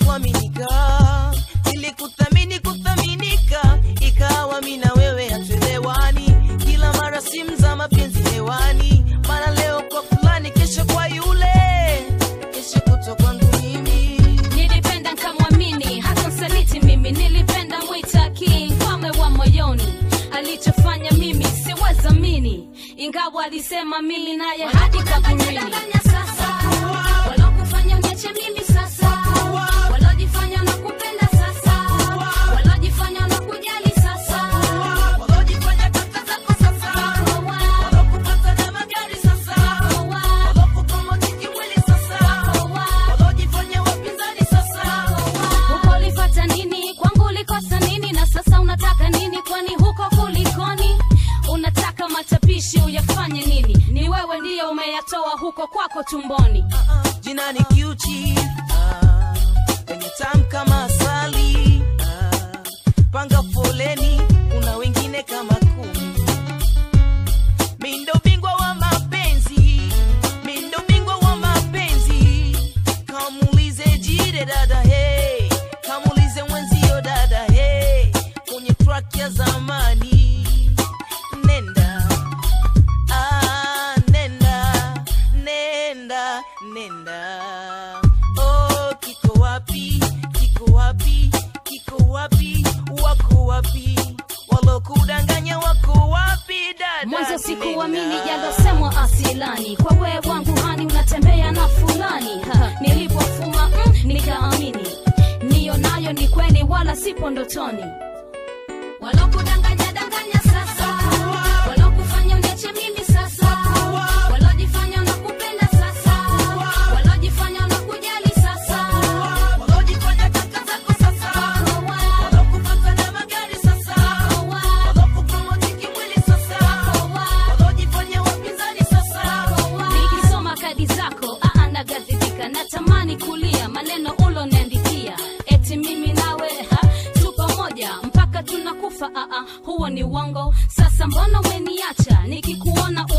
kuaminika nilikuthamini kuthaminika ikawa mi na wewe hatuelewani kila mara simu za mapenzi hewani mara leo kwa fulani kesho kwa yule kesho kutwa kwangu mimi nilipenda nkamwamini hata msaliti mimi nilipenda mwita king mfalme wa moyoni alichofanya mimi siwezamini ingawa alisema mimi naye hadi kaburini walokufanya uniache mimi sasa walojifanya nakupenda sasa walojifanya nakujali sasa walojifanya kaka zako sasa walokupata na magari sasa walokupromotiki mwili sasa walojifanya wapinzani sasa huko ulifata nini kwangu ulikosa nini na sasa unataka nini kwani huko kulikoni unataka matapishi uyafanye nini ni wewe ndiyo umeyatoa huko kwako tumboni jina ni kiuchi ah, penye tam kama asali ah, panga foleni kuna wengine kama kumi mindo bingwa wa mapenzi mindo bingwa wa mapenzi kamulize jide dada hey kamulize mwenzio dada hey kwenye track ya zamani nenda Ah, nenda nenda nenda oh, kiko wapi kiko wapi kiko wapi wako wapi walokudanganya wako wapi dada mwanzo sikuamini Nenda. yalosemwa asilani kwa wee wangu hani unatembea na fulani Ha, nilipofuma mm, nikaamini niyo nayo ni kweli wala sipo ndotoni walokudanganya danganya sasa walokufanya uniache mimi sasa walojifanya nakupenda sasa walojifanya nakujali sasa walojifanya kaka zako sasa walokupata na magari sasa walokupromotiki mwili sasa walojifanya wapinzani sasa nikisoma kadi zako aa nagadhibika natamani kulia maneno uloniandikia eti mimi nawe ha, tu pamoja mpaka tunakufa aa huo ni uongo sasa mbona umeniacha nikikuona